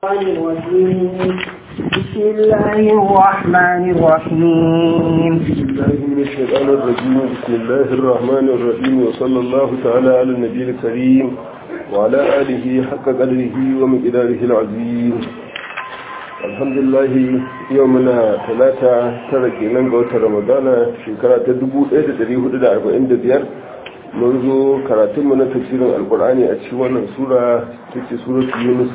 الرحمن الرحيم بسم الله الرحمن الرحيم بسم الله من الشيطان الرجيم بسم الله الرحمن الرحيم وصلى الله تعالى على النبي الكريم وعلى آله حق قدره ومقداره العظيم الحمد لله يومنا ثلاثة ترك ننقوة رمضان شكرا تدبو إيدة تريه دا أربعين ديار منذ كراتمنا تفسير القرآن أتشوانا سورة تكي سورة يونس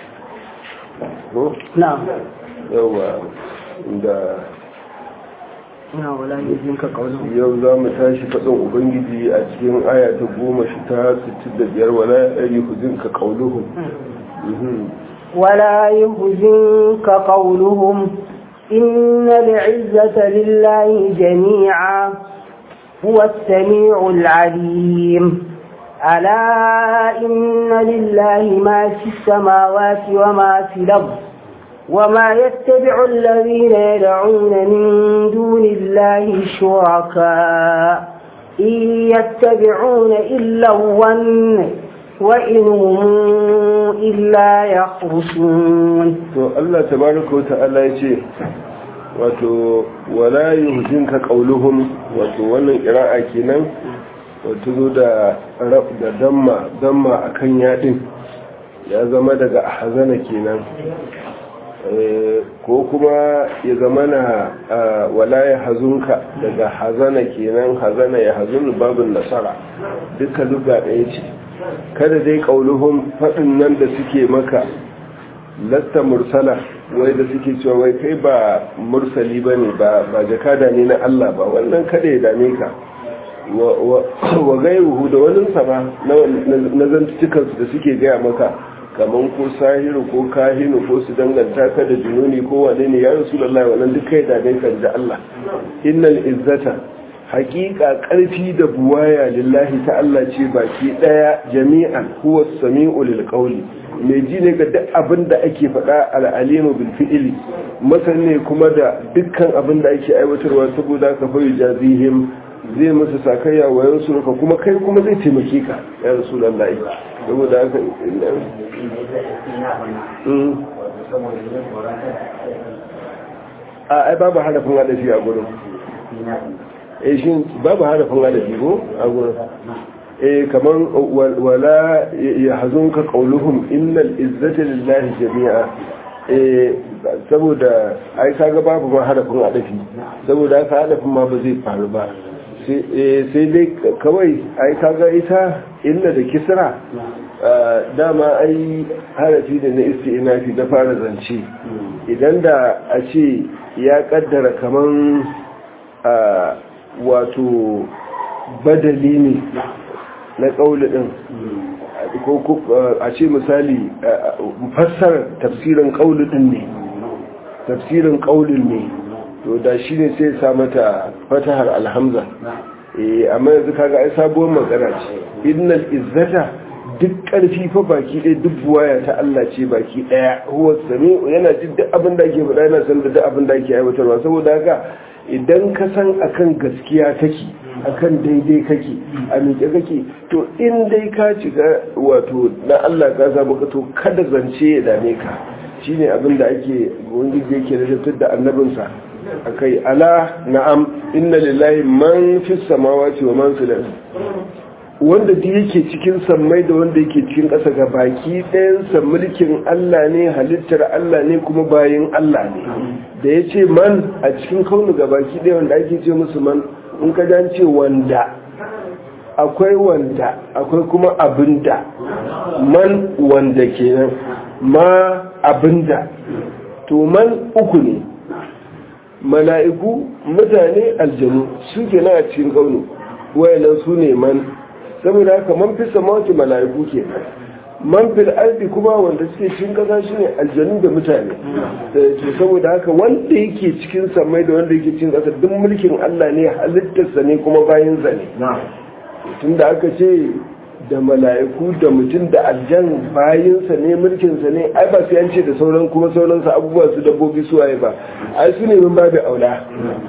نعم yawa da نعم ولا يجزمك قوله yau za mu tashi faɗin ubangiji a cikin aya ta goma shi ta 65 wala ya huzinka ƙauluhun ولا يحزنك قولهم إن العزة لله جميعا هو السميع العليم ألا إن لله ما في السماوات وما في الأرض وما يتبع الذين يدعون من دون الله شركاء إن يتبعون إلا الظن وإن هم إلا يخرصون to Allah tabaraka wata'ala ya ce wato wala yuhzinka qauluhum wato wannan qira'a kenan wato zo da rab da damma damma akan yadin ya zama daga ahzana kenan ko kuma ya zama na wala ya hazunka daga hazana kenan hazana ya hazunu babin nasara duka luga ɗaya ce kada dai ƙauluhun faɗin nan da suke maka lasta mursala wai da suke cewa wai kai ba mursali ba ne ba jakada ne na Allah ba wannan kada ya dame ka wa gairuhu da wani sama na zantukansu da suke gaya maka kamar ko sahiru ko kahinu ko su danganta ka da jununi ko wane ne ya rasulullahi wannan duk kai da dai kan da Allah innal izzata haqiqa karfi da buwaya lillahi ta Allah ce baki daya jami'an huwa samiu lil qawli mai ji ne ga duk abin da ake faɗa al'alimu bil fi'ili masane kuma da dukkan abin da ake aiwatarwa saboda ka fa jazihim zai musu sakayya wa yansu kuma kai kuma zai taimake ka ya rasulullahi saboda haka a ai babu harafin hadafi a gurin eh shi babu harafin hadafi ko a gurin eh kaman wala yahzunka qawluhum innal izzata lillahi jami'a eh saboda ai kaga babu ma harafin hadafi saboda haka hadafin ma ba zai faru ba sai dai kawai ai kaga ita illa da kisra dama ai harafi da na isti'inafi na fara zance idan da a ce ya kaddara kaman wato badali ne na ƙauli ɗin ko a ce misali fassarar tafsirin ƙauli ɗin ne tafsirin ƙaulin ne to da shi ne sai sa mata fatahar alhamza amma yanzu kaga ai sabuwar magana ce innal izzata duk ƙarfi fa baki ɗaya duk buwaya ta Allah ce baki ɗaya huwa sami'u yana jin duk abin da ake faɗa yana san da duk abin da ake aiwatarwa saboda haka idan ka san akan gaskiya kake akan daidai kake a miƙe kake to in dai ka shiga wato na Allah ka samu ka to kada zance ya dame ka shine abin da ake wangiji yake rajabtar da annabinsa akai ala na'am inna lillahi man fis samawati wa man fil wanda duk yake cikin sammai da wanda yake cikin ƙasa ga baki ɗayansa mulkin Allah ne halittar Allah ne kuma bayin Allah ne da ya ce man a cikin kaunu ga baki ɗaya wanda ake ce musu man in ka jan ce wanda akwai wanda akwai kuma abinda man wanda kenan ma abinda to man uku ne mala'iku mutane aljanu su ke a cikin kaunu wayannan su ne man saboda haka man fi samawati mala'iku ke man fil ardi kuma wanda suke cikin kasa shine aljanu da mutane to saboda haka wanda yake cikin samai da wanda yake cikin kasa duk mulkin Allah ne halittarsa ne kuma bayan sa ne tunda aka ce da mala'iku da mutum da aljan bayinsa ne mulkinsa ne ai ba sai an ce da sauran kuma sauransa abubuwa su dabbobi su waye ba ai su ne min babu aula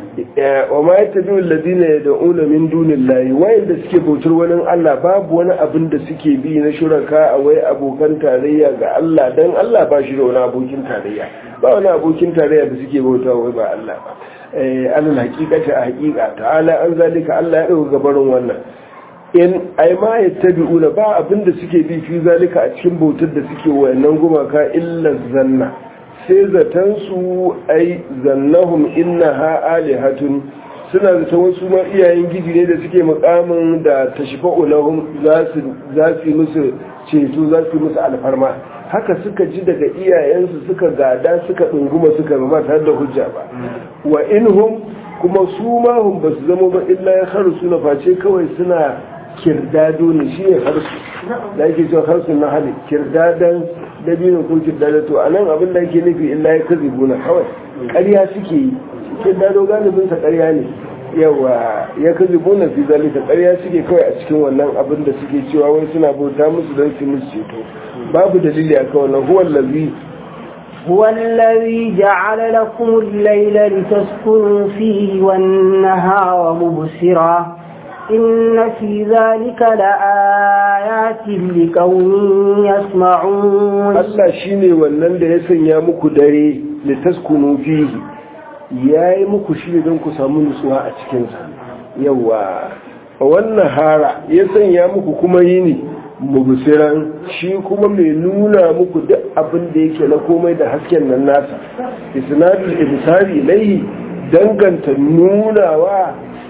wa ma yattabi'u alladhina yad'una min dunillahi wayanda suke bautar wani Allah babu wani abin da suke bi na shuraka a wai abokan tarayya ga Allah dan Allah ba shi da wani abokin tarayya ba wani abokin tarayya da suke bautawa wai ba Allah ba eh alal haqiqati a haqiqa ta'ala an zalika Allah ya dauka gabarin wannan in ai ma yattabi'una ba abin da suke bi fi zalika a cikin bautar da suke wayannan gumaka illa zanna sai zaton su ai zannahum innaha alihatun suna zaton wasu ma iyayen giji ne da suke mukamin da tashfa'u lahum za su za su musu ceto za su musu alfarma haka suka ji daga iyayensu suka gada suka dunguma suka ba tare da hujja ba wa inhum kuma su ma hum basu zama ba illa ya kharusu na face kawai suna kirdado ne shi ne harsu da ake cewa harsu na hali kirdadan dabino ko kirdado to a nan abin da ake nufi illa ya kazi buna kawai ƙarya suke yi kirdado galibin sa ƙarya ne yawa ya kazi buna fi zalika ƙarya suke kawai a cikin wannan abin da suke cewa wai suna bauta musu don su musu ceto babu dalili akan wannan huwa allazi هو الذي جعل لكم الليل لتسكنوا فيه والنهار مبصرا إن في ذلك لآيات لقوم يسمعون Allah shine wannan da ya sanya muku dare litaskunu fihi yayi muku shi don ku samu nutsuwa a cikin sa yawa wannan hara ya sanya muku kuma yini mubsiran shi kuma mai nuna muku duk abin da yake na komai da hasken nan nasa isnadul ibsari ilayhi danganta nunawa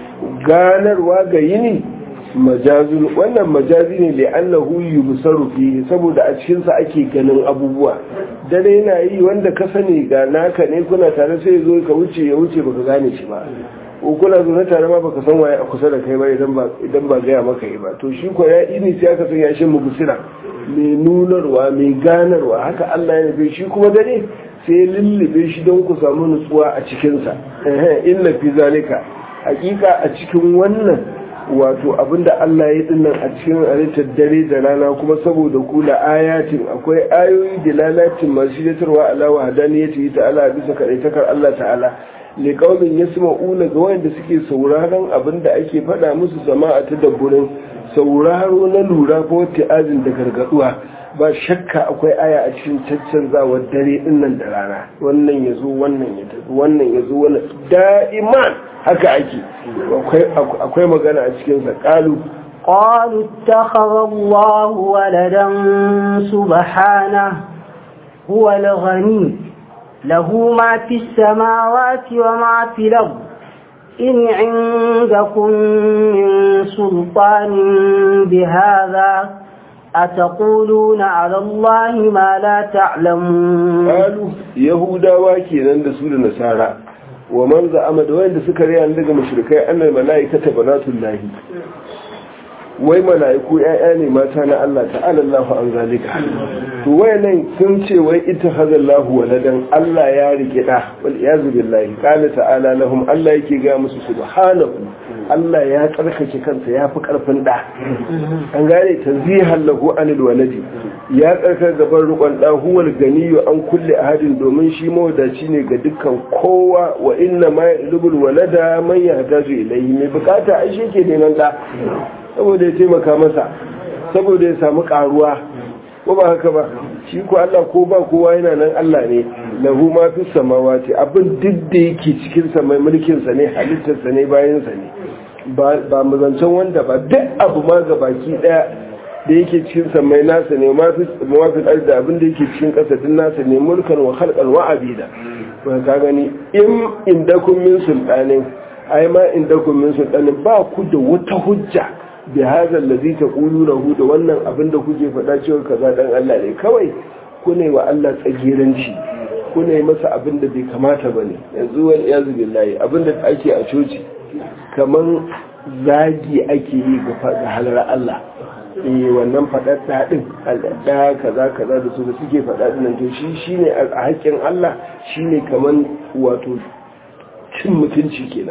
ganarwa ga yini majazun wannan majazi ne li'annahu yubsaru fihi saboda a cikin sa ake ganin abubuwa dare yana yi wanda ka sani ga naka ne kuna tare sai zo ka wuce ya wuce baka gane shi ba ko kuna zo tare ma baka san waye a kusa da kai ba idan ba idan ba gaya maka yi ba to shi ko ya ini sai aka san ya shi mubsira mai nunarwa mai ganarwa haka Allah ya nufi shi kuma dare sai lullube shi don ku samu nutsuwa a cikin sa inna fi zalika hakika a cikin wannan wato abinda Allah ya dinnan a cikin halittar dare da rana kuma saboda kula ayatin akwai ayoyi da lalatin masu shidatarwa ala wa hadaniyati ta'ala bisa kadaitakar Allah ta'ala li qaumin yasma'una ga wanda suke sauraron abinda ake faɗa musu jama'a ta dabburin sauraro na lura ko ta'azin da gargaduwa ba shakka akwai aya a cikin caccanzawar dare dinnan da rana wannan yazo wannan ya tafi wannan yazo wannan da'iman haka ake akwai magana a cikinsa ƙalu قالوا اتخذ الله ولدا سبحانه هو الغني له ما في السماوات وما في الأرض إن عندكم من سلطان بهذا أتقولون على الله ما لا تعلمون قالوا يهودا واكي عند سورة نسارة wa man za'ama da wanda suka riya daga mushrikai annal malaikata banatullahi wai malaiku ƴaƴa ne mata na Allah ta'ala Allahu an zalika to wayannan sun ce wai ita hazallahu waladan Allah ya rike da wal iyazu billahi qala ta'ala lahum Allah yake ga musu subhanahu Allah ya tsarkake kansa ya fi karfin da an gane tanzihan lahu anil waladi ya tsarkar gaban rukon da huwal ganiyu an kulle ahadin domin shi mawadaci ne ga dukkan kowa wa inna ma yadubul walada man yahtaju ilayhi mai bukata ai shi ke neman da saboda ya taimaka masa saboda ya samu karuwa ko ba haka ba shi ko Allah ko ba kowa yana nan Allah ne lahu ma fi samawati abin duk da yake cikin sa mai mulkin sa ne halittar sa ne bayan sa ne ba mu zancen wanda ba duk abu ma ga baki daya da yake cikin samai nasa ne mafi arzi abin da yake cikin ƙasa din nasa ne mulkan wa halkan wa abida ba ka gani in inda kun min sultanin ai ma inda kun min sultanin ba ku da wata hujja bi hadha allazi taquluna hu da wannan abin da kuke faɗa cewa kaza dan Allah ne kawai ku ne wa Allah tsagiranci ku ne masa abin da bai kamata bane yanzu wal iyazu billahi abin da ake a coci kaman zagi ake yi ga halar Allah eh wannan faɗaɗɗa ɗin alɗaɗɗa kaza kaza da su da suke faɗaɗɗin nan to shi shine a haƙƙin Allah shine kaman wato cin mutunci kenan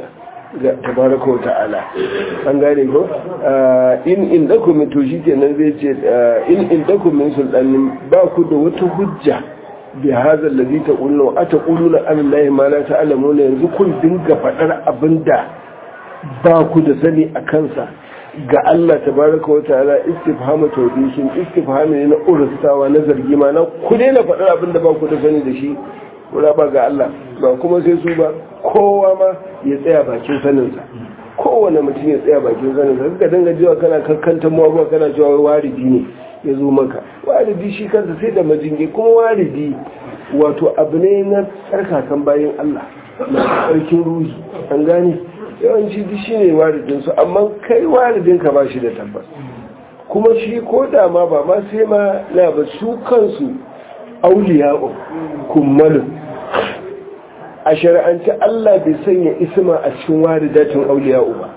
ga tabaraka wa ta'ala an gane ko in in dakum to shi kenan zai ce in in dakum min sultanin ba ku da wata hujja bi hadha allazi taquluna ataquluna an allahi ma la ta'lamuna yanzu kun dinga fadar abinda ba ku da sani a kansa ga Allah tabaraka wa ta'ala istifhamu tawdishin istifhami ne na urustawa na zargi ma na ku daina faɗar abin da ba ku da sani da shi kura ba ga Allah ba kuma sai su ba kowa ma ya tsaya bakin saninsa kowane mutum ya tsaya bakin saninsa suka dinga jiwa kana kankanta mawa kana cewa waridi ne ya zo maka waridi shi kansa sai da majingi kuma waridi wato abu ne na tsarkakan bayan Allah na tsarkin ruhi an gane yawanci duk shi ne waridinsu amma kai waridinka ba shi da tabbas kuma shi ko da ma ba ma sai ma na ba su kansu auliya'u kummalin a shari'anci Allah bai sanya isma a cikin waridatin auliya'u ba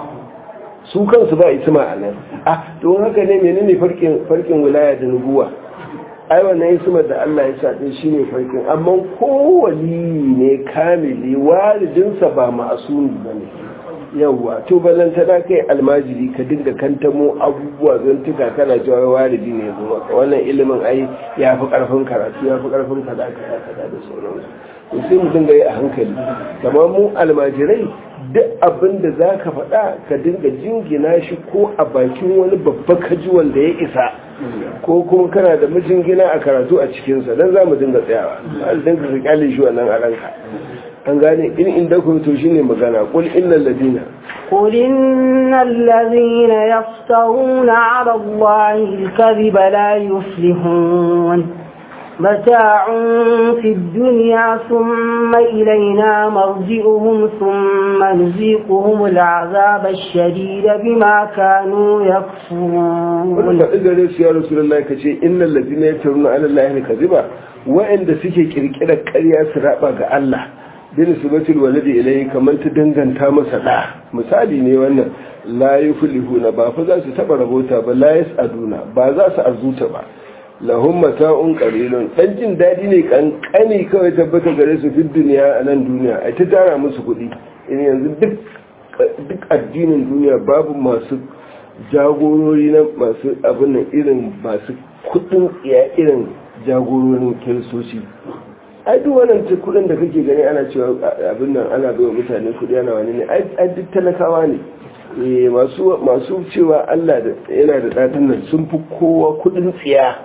su kansu ba isma a nan ah don haka ne menene farkin farkin wilaya da nubuwa ai wannan ismar da Allah ya sa din shine farkin amma kowali ne kamili walidinsa ba ma'asumi bane yawwa to balanta da kai almajiri ka dinga kantamo abubuwa zan tuka kana cewa walidi ne yanzu maka wannan ilimin ai ya fi karfin karatu ya fi karfin kaza kaza kaza da sauransu to sai mu dinga yi a hankali kamar mu almajirai duk abin da za ka faɗa ka dinga jingina shi ko a bakin wani babba kaji wanda ya isa ko kuma kana da mijingina a karatu a cikinsa don za mu dinga tsayawa ba dinga ka kyale shi wannan a ranka an gane in inda ku to shine magana qul innal ladina قل إن الذين يفترون على الله الكذب لا يفلحون متاع في الدنيا ثم إلينا مرجئهم ثم نذيقهم العذاب الشديد بما كانوا يكفرون wanda ɗigare su ya rasulullah ka ce innal ladina yaftaruna ala allahi kadhiba wa'anda suke kirkirar ƙarya su raba ga Allah bin subatul waladi ilayhi kamar ta danganta masa da misali ne wannan la yuflihuna ba fa za su taba rabota ba la yasaduna ba za su arzuta ba lahum mata'un qalilun dan jin dadi ne kankani kawai tabbata gare su fi duniya a nan duniya ai ta tara musu kuɗi in yanzu duk duk addinin duniya babu masu jagorori na masu abin nan irin masu kuɗin iya irin jagororin kiristoci ai duk wannan kudin da kake gani ana cewa abin nan ana bai mutane kudi ana wani ne ai duk talakawa ne masu masu cewa Allah yana da dadin nan sun fi kowa kudin tsiya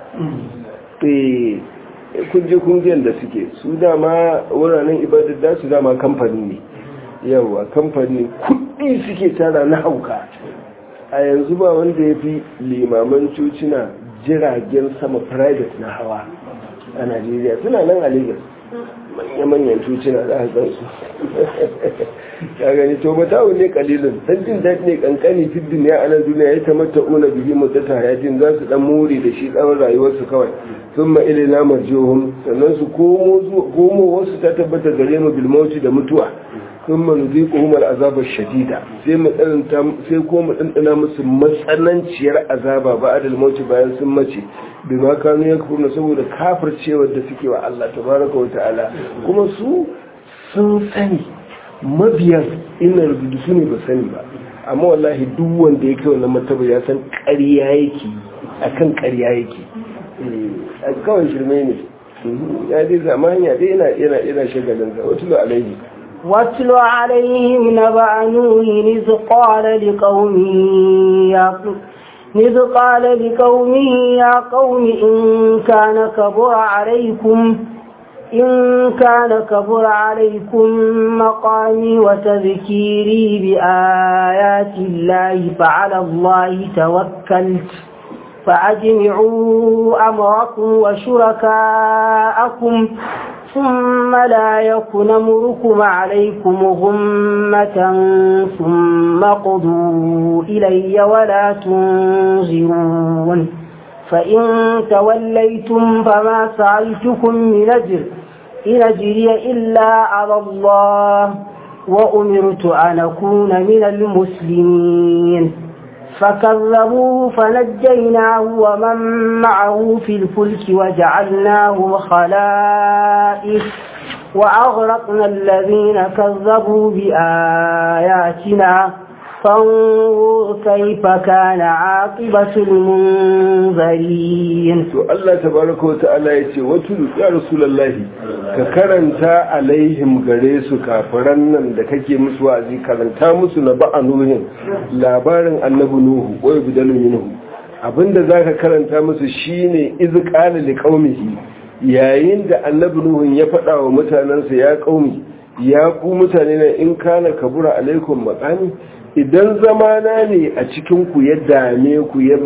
eh kun je kungiyar da suke su dama wuraren ibadar da su dama kamfani ne yawa kamfani kudi suke tara na hauka a yanzu ba wanda ya fi limaman cocina jiragen sama private na hawa a najeriya suna nan a lagos manya-manyan cocina za a gansu ya gani to matawu ne kalilin dan jin daɗi ne kankani fi duniya a nan duniya ya tamata una bihi mutata hayatin za su dan more da shi tsawon rayuwarsu kawai sun ma ilina marjiyohun sannan su komo wasu ta tabbata gare mu bilmauci da mutuwa sun ma nuzi kohumar azabar shadida sai mu sai ko mu ɗanɗana musu matsananciyar azaba ba adal mauci bayan sun mace bi ma kanu ya kafurna saboda kafircewar da suke wa Allah tabaraka wa ta'ala kuma su sun sani mabiyan ina rubutu su ne ba sani ba amma wallahi duk wanda ya kai wannan martaba ya san ƙarya yake akan ƙarya yake a kawai shirme ne ya dai zama hanya dai yana yana yana shagalin sa wato alaihi واتل عليهم نبأ نوح إذ قال لقومه يا إذ قال لقومه يا قوم إن كان كبر عليكم إن كان كبر عليكم مقامي وتذكيري بآيات الله فعلى الله توكلت فأجمعوا أمركم وشركاءكم ثم لا يكن أمركم عليكم غمة ثم قضوا إلي ولا تنظرون فإن توليتم فما سألتكم من أجر إن أجري إلا على الله وأمرت أن أكون من المسلمين فكذبوه فنجيناه ومن معه في الفلك وجعلناهم خلائف وأغرقنا الذين كذبوا بآياتنا فانظر كيف كان عاقبة المنذرين to Allah tabaraka wa ta'ala yace wato ya rasulullahi ka karanta alaihim gare su kafiran nan da kake musu wa'azi karanta musu na ba'anuhin labarin annabi nuhu wa yubdalu minhu abinda zaka karanta musu shine iz qala liqaumihi yayin da annabi nuhu ya faɗa wa mutanansa ya qaumi ya ku mutane na in kana kabura alaikum maqami idan zamana ne a cikinku ya dame ku ya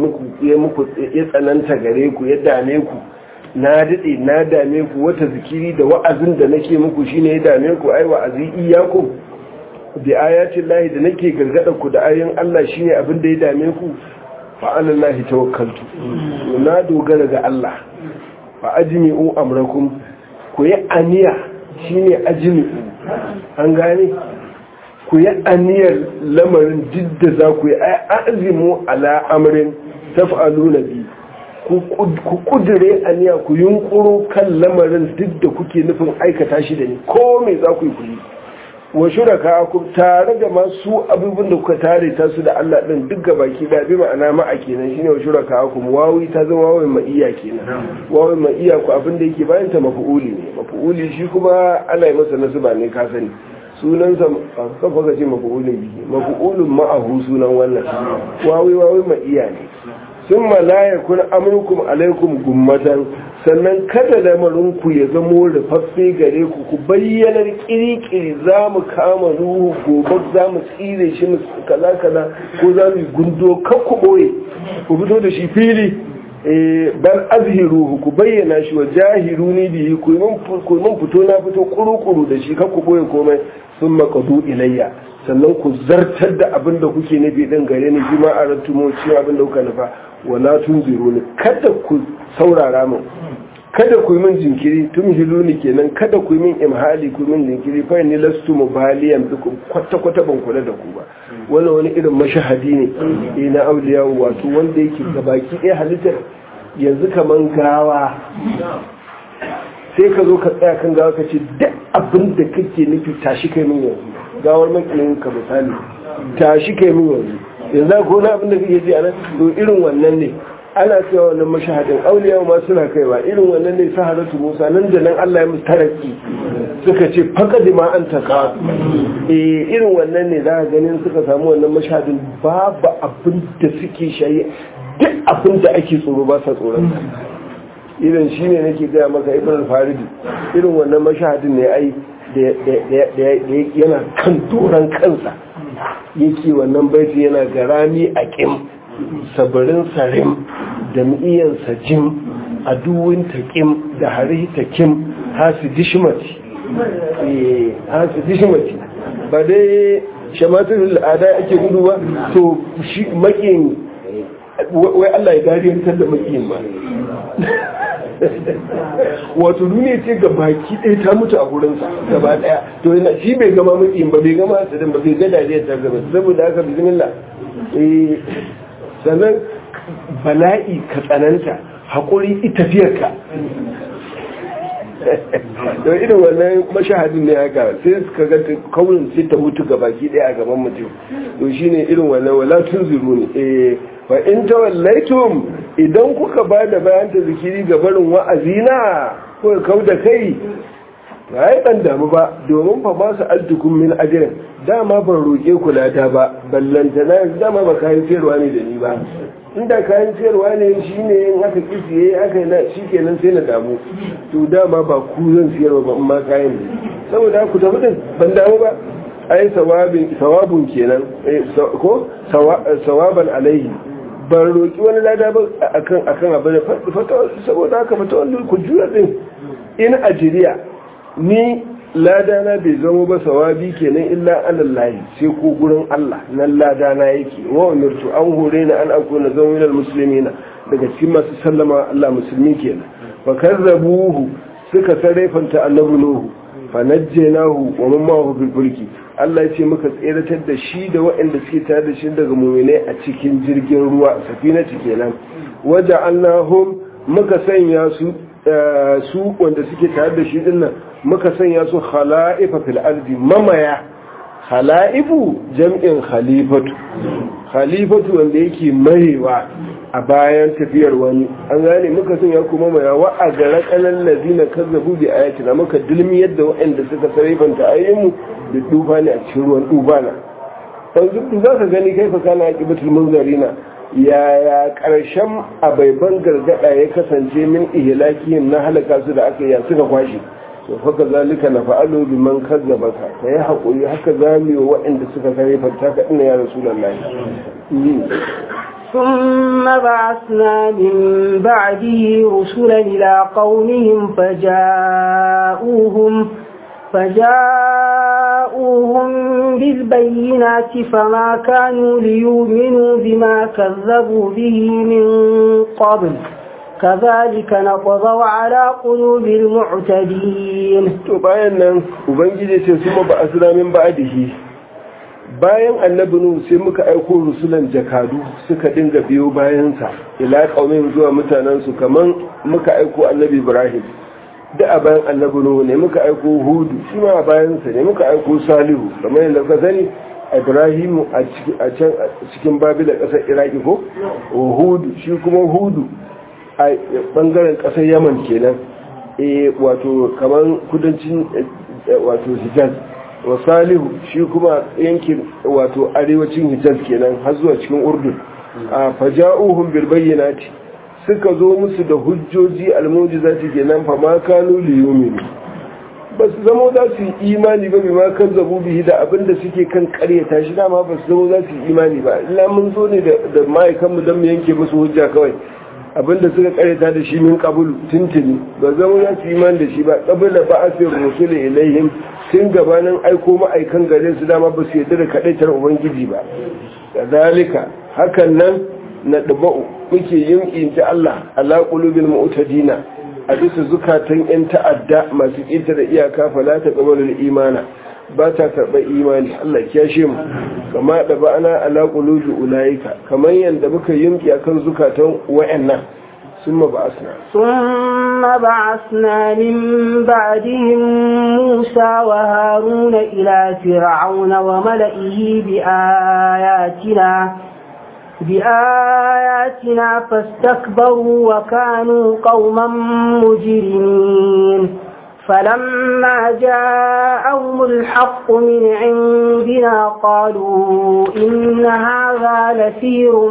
tsananta gare ku ya dame ku na daɗe na dame ku wata zikiri da wa'azin da nake muku shine ya dame ku ai wa'azi iyaku bi ayatin lahi da nake gargada ku da ayoyin Allah shine abin da ya dame ku fa alallahi tawakkaltu na dogara ga Allah fa ajmi'u amrakum ku yi aniya shine ajmi'u an gane ku yi aniyar lamarin duk da za ku yi azimu ala amrin taf'alu na bi ku kudure aniya ku yunkuro kan lamarin duk da kuke nufin aikata shi da ni ko me za ku yi ku yi wa shuraka ku tare da masu abubuwan da kuka tare ta su da Allah din duk ga baki da bi ma'ana ma'a kenan shine wa shuraka ku wawi ta zama wawin ma'iya kenan wawin ma'iya ku abin da yake bayan ta mafu'uli ne mafu'uli shi kuma Allah ya masa nasuba ne ka sani sunansa kafa ka ce mafu'ulun bihi mafu'ulun ma'ahu sunan wannan wawi wawi ma iya ne sun malaya kun amurkum alaikum gummatan sannan kada lamarinku ya zamo rufaffe gare ku ku bayyanar kirikiri za mu kama ruhu gobe za mu tsire shi kaza kaza ko za mu gundo kakku boye ku fito da shi fili bal azhiruhu ku bayyana shi wa jahiruni bihi ku mun fito na fito kuru-kuru da shi kakku boye komai sun makadu ilayya sannan ku zartar da abin da kuke nufi din gare ni bi ma a rattumo cewa abin da kuka nufa wala tun ziro ni kada ku saurara min kada ku yi min jinkiri tun hiluni kenan kada ku yi min imhali ku min jinkiri fa ni lastu mubaliyan bikum kwata kwata ban kula da ku ba wannan wani irin mashahadi ne eh na auliya wato wanda yake gabaki ɗaya halittar yanzu kaman gawa sai ka zo ka tsaya kan gawa ka ce duk abin da kake nufi tashi kai min yanzu gawar makilin ka misali tashi kai min yanzu yanzu ko na abin da kake ji a nan to irin wannan ne ana cewa wannan mashahadin auliya ma suna kaiwa irin wannan ne saharatu musa nan da nan Allah ya musu taraki suka ce faqad ma an taka eh irin wannan ne za ka ganin suka samu wannan mashahadin babu abin da suke shayi duk abin da ake tsoro ba sa tsoron irin shi ne nake gaya maka ibn al-faridi irin wannan mashahadin ne ai da yana kan doron kansa yake wannan baiti yana garami a kim sabarin sarim da mi'iyan sajim a duwin taƙim da hari taƙim hasi dishimati hasi dishimati ba dai shamatin al'ada ake gudu ba to shi makin wai Allah ya dariyantar da makiyin ba wato duniya ce ga baki ɗaya ta mutu a gurinsa gaba ɗaya to yana shi bai gama makiyin ba bai gama hasadin ba bai ga dariyar ta gaba saboda haka bismillah sannan bala'i ka tsananta haƙuri itafiyarka don irin wannan mashahadin ne haka sai suka ga kaunin sai ta mutu ga baki ɗaya a gaban mutum to shine irin wannan wala tun zuru ne eh fa in tawallaitum idan kuka ba da bayan ta zikiri ga barin wa'azina ko kau da kai ba yi ɗan damu ba domin fa ba su altukun min ajirin dama ban roƙe ku lada ba ballanta na yanzu dama ba kayan sayarwa ne da ni ba inda kayan sayarwa ne shi ne yin aka kisiye aka yi na shi kenan sai na damu to dama ba ku zan sayarwa ba amma kayan ne saboda ku tafi din ban damu ba ai sawabun kenan ko sawaban alaihi ban roƙi wani lada ba akan akan abin saboda haka fata wanda ku jura din in ajiriya ni ladana bai zama ba sawabi kenan illa alallahi sai ko gurin Allah nan ladana yake wa umirtu an hore ni an akuna zawilal muslimina daga cikin masu sallama Allah musulmi kenan fa karrabuhu suka sarrafanta annabi nuhu fa najjaynahu wa man ma'ahu fil fulki Allah ya ce muka tseratar da shi da waɗanda suke tare da shi daga mu'minai a cikin jirgin ruwa safinati kenan waja'alnahum muka sanya su su wanda suke tare da shi dinnan muka sanya su khala'ifa fil ardi mamaya khala'ifu jam'in khalifatu khalifatu wanda yake marewa a bayan tafiyar wani an gane muka sanya ku mamaya wa a gara kanan lazina kazzabu bi ayatina muka dilmi yadda waɗanda suka sarifanta ayyinmu da duba ne a cikin ruwan dubana yanzu za ka gani kai fa kana aqibatul munzarina yaya ƙarshen abaiban gargada ya kasance min ihlakiyin na halaka su da aka yi suka kwashe to faka zalika na fa'alu bi man kazzaba ka kai hakuri haka zami wa waɗanda suka kare fanta ka ina ya rasulullahi ثم بعثنا من بعده رسلا إلى قومهم فجاءوهم فجاءوهم بالبينات فما كانوا ليؤمنوا بما كذبوا به من قبل كذلك نطبع على قلوب المعتدين to bayan nan ubangiji ce su ba asira min ba'dihi bayan annabi nu sai muka aiko rusulan jakadu suka dinga biyo bayansa ila qaumin zuwa mutanen su kaman muka aiko annabi ibrahim da a bayan annabi nuhu ne muka aiko hudu shi ma a bayansa ne muka aiko salihu kamar yadda ka sani ibrahimu a can cikin babila ƙasar iraki ko hudu shi kuma hudu a bangaren ƙasar yaman kenan e wato kamar kudancin wato hijaz wa salihu shi kuma yankin wato arewacin hijaz kenan har zuwa cikin urdun a faja'uhum bil bayyinati suka zo musu da hujjoji almujizati kenan fa ma kanu li yu'minu ba su zama za su yi imani ba bima kan zabu bihi da abinda suke kan karyata shi dama ba su zama za su yi imani ba illa mun zo ne da ma'aikanmu don mu yanke musu hujja kawai abinda suka karyata da shi min kabulu tuntuni ba zama za su yi imani da shi ba kabila ba a sai rusuli ilaihim tun gabanin aiko ma'aikan gare su dama ba su yarda da kadaitar ubangiji ba kadalika hakan nan na daba'u muke yin inta Allah ala qulubil mu'tadina a bisa zukatan yan ta'adda masu kinta da iyaka fala ta qabalul imana ba ta karɓar imani Allah ya shi mu kama da ba ana ala qulubi ulaika kamar yanda muka yinki akan zukatan wayannan ثم بعثنا ثم بعثنا من بعدهم موسى وهارون إلى فرعون وملئه بآياتنا بآياتنا فاستكبروا وكانوا قوما مجرمين فلما جاءهم الحق من عندنا قالوا إن هذا لسير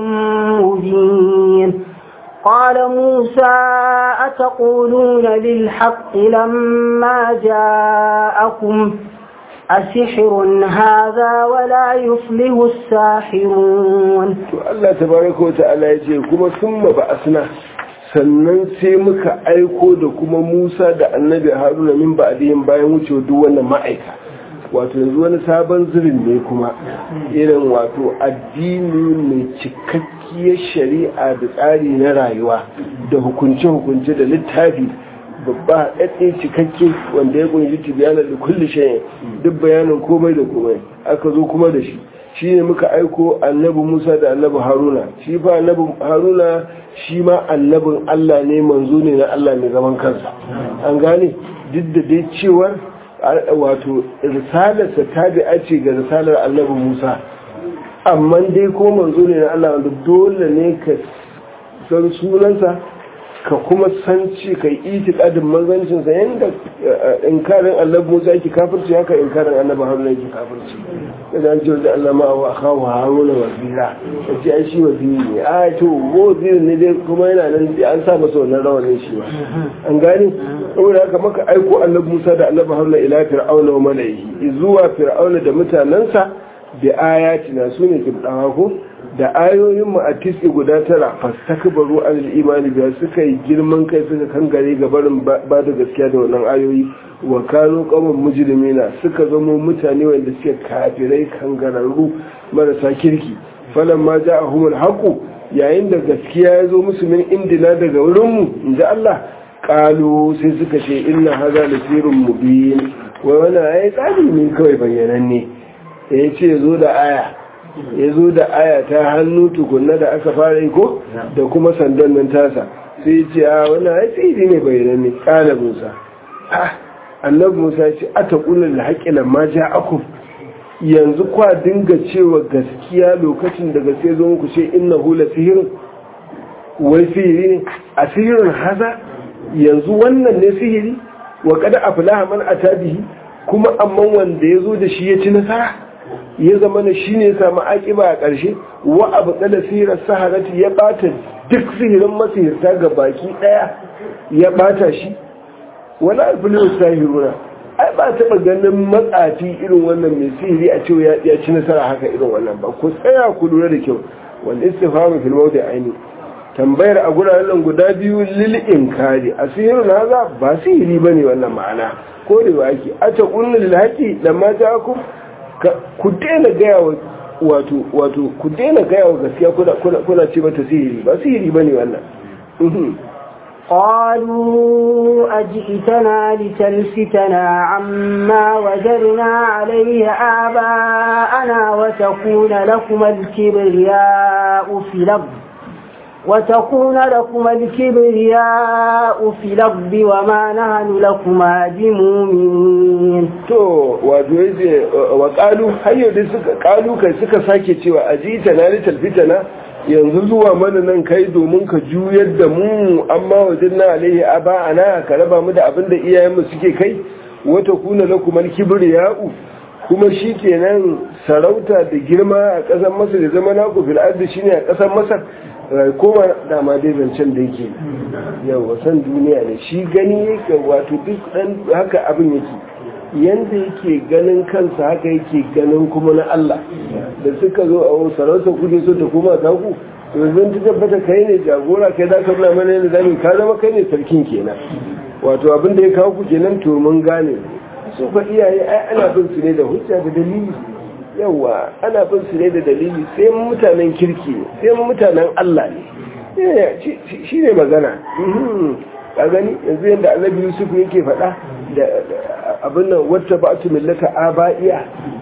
مبين قال موسى أتقولون للحق لما جاءكم أسحر هذا ولا يفله الساحرون الله تبارك وتعالى يجي كما ثم بأسنا sannan sai muka aiko da kuma Musa da annabi Haruna min ba'dihin bayan wucewa duk wannan ma'aika wato yanzu wani sabon zirin ne kuma irin wato addini mai cikakkiyar shari'a da tsari na rayuwa da hukunce-hukunce da littafi babba ɗaɗɗe cikakke wanda ya kunshi tibiyanar da kulle shayin duk bayanin komai da komai aka zo kuma da shi shi ne muka aiko annabi musa da annabi haruna shi fa annabi haruna shi ma annabin allah ne manzo ne na allah mai zaman kansa an gane duk da dai cewar wato risalarsa ta bi ce ga risalar annabi musa amma dai ko manzo ne na allah wanda dole ne ka san sunansa ka kuma san ci ka yi itikadin manzancinsa yadda inkarin annabi musa yake kafirci haka inkarin annabi haruna yake kafirci da an ce wajen allah ma'a a kawo haruna wazira ka ce ai shi waziri ne a to waziri ne dai kuma yana nan an sa masa wannan rawanin shi ba an gane saboda haka maka aiko annabi musa da annabi haruna ila fir'auna wa malaihi zuwa fir'auna da mutanensa da ayatina su ne kibdawa ko da ayoyin mu a tisi guda tara fastakbaru an imani biya suka yi girman kai suka kangare ga barin ba da gaskiya da wannan ayoyi wa kanu qawman mujrimina suka zama mutane wanda suke kafirai kangararru marasa kirki falamma ja'ahum alhaqu yayin da gaskiya ya zo musu min indina daga wurin mu inda Allah qalu sai suka ce inna hadha lasirun mubin wa wannan ayi tsari ne kawai bayyananne ya ce zo da aya ya zo da aya ta hannu tukunna da aka fara ko da kuma sandan nan tasa sai ya ce a wannan ai sihiri ne bayanan ne kala musa annabi musa ya ce a ta ƙunar da haƙƙi lamma ja akum yanzu kwa dinga cewa gaskiya lokacin da gaske zo muku ce inna hula sihirin wai sihiri ne a sihirin haza yanzu wannan ne sihiri wa kada aflaha man atabihi kuma amma wanda ya zo da shi ya ci nasara ya zama na shi ne ya samu akiba a ƙarshe wa abu tsala sihirar saharati ya bata duk sihirin masihirta ga baki ɗaya ya bata shi wani alfilin sahiruna ai ba taɓa ganin matsafi irin wannan mai sihiri a cewa ya ci nasara haka irin wannan ba ku tsaya ku lura da kyau wanda istifamu fil mawdi aini tambayar a guraren guda biyu lil inkari a sihirin haza ba sihiri bane wannan ma'ana ko da ake a ta kunna lil haqi lamma ja'akum ku daina gaya wa wato wato ku daina gaya wa gaskiya kuna kuna kuna ce mata sihiri ba sihiri bane wannan قالوا أجئتنا لتلفتنا عما وجدنا عليه آباءنا وتكون لكم الكبرياء في الأرض وتكون لكم الكبرياء في الأرض وما نهن لكما بمؤمنين to wato yace wa qalu hayyo da suka qalu kai suka sake cewa ajita na litalfitana yanzu zuwa mana nan kai domin ka juyar da mu amma wajen na alaihi aba ana ka raba mu da abin da iyayenmu suke kai wata kuna lakum al-kibriya'u kuma shikenan sarauta da girma a ƙasar Masar da zama naku fil ardi shine a ƙasar Masar koma dama dai zancen da yake yau san duniya ne shi gani yake wato duk dan haka abin yake yanda yake ganin kansa haka yake ganin kuma na Allah da suka zo a sarauta kuje so ta koma ta ku to yanzu ta tabbata kai ne jagora kai za ka nuna mana yadda zamu ka zama kai ne sarkin kenan wato abin da ya kawo ku kenan to mun gane su fa iyaye ai ana bin su ne da hujja da dalili yawa ana bin su ne da dalili sai mutanen kirki sai mutanen Allah ne shi ne magana ka gani yanzu yadda annabi yusuf yake faɗa da abin nan wata ba tu millata aba'iya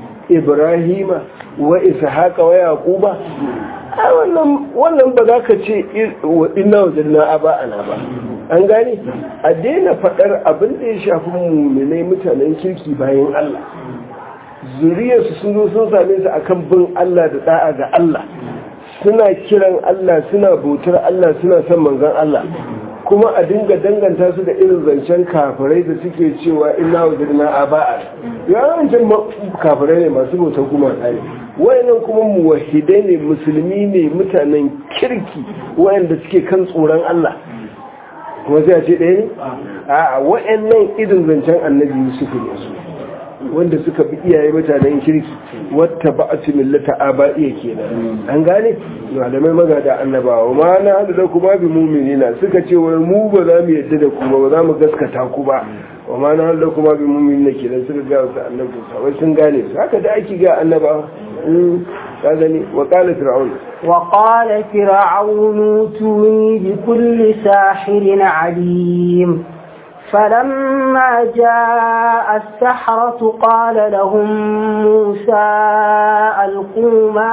ibrahima wa ishaqa wa yaquba ai wannan wannan ba za ka ce inna wajadna aba'ana ba an gane a daina faɗar abin da ya shafi muminai mutanen kirki bayan Allah zuriyarsu sun zo sun same su akan bin Allah da da'a ga Allah suna kiran Allah suna bautar Allah suna son manzon Allah kuma a dinga danganta su da irin zancen kafirai da suke cewa ina wajirna a ba'a yawancin kafirai ne masu bautar kuma ne wayannan kuma muwahidai ne musulmi ne mutanen kirki wayanda suke kan tsoron Allah kuma sai a ce ɗaya ne a wayannan irin zancen annabi Yusuf ne su wanda suka bi iyaye mutanen kirki wata ba a ci millata a ba iya kenan an gane malamai magada annabawa ma na hada da kuma bi muminina suka ce wai mu ba za mu yadda da ku ba za mu gaskata ku ba wa ma na hada da kuma bi muminina kenan suka ga wasu annabi wai sun gane su haka da ake ga annabawa ka gani wa qala fir'aun وقال فرعون ائتوني بكل ساحر عليم فلما جاء السحرة قال لهم موسى ألقوا ما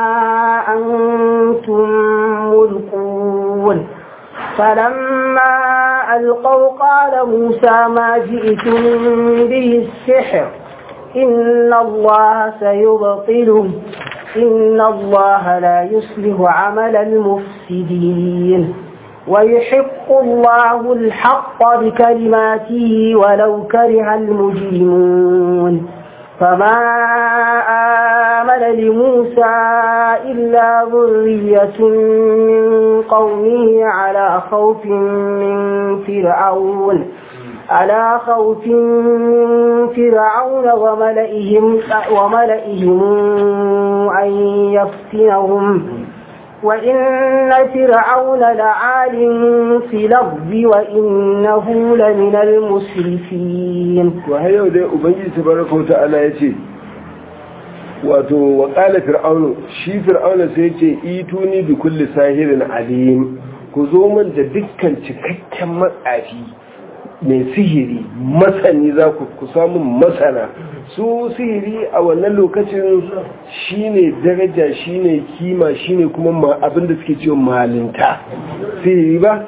أنتم ملقون فلما ألقوا قال موسى ما جئتم به السحر إن الله سيبطله إن الله لا يصلح عمل المفسدين ويحق الله الحق بكلماته ولو كره المجرمون فما آمن لموسى إلا ذرية من قومه على خوف من فرعون على خوف من فرعون وملئهم, وملئهم أن يفتنهم وإن فرعون لعال في الأرض وإنه لمن المسرفين وهي دي أبنجي تبارك وتعالى يتي wato wa ƙala fir'aunu shi fir'aunu sai ce ituni bi kulli sahirin alim ku zo min da dukkan cikakken matsafi mai sihiri masani za ku ku samu masana su sihiri a wannan lokacin shine daraja shine kima shine kuma abinda suke cewa malinta sihiri ba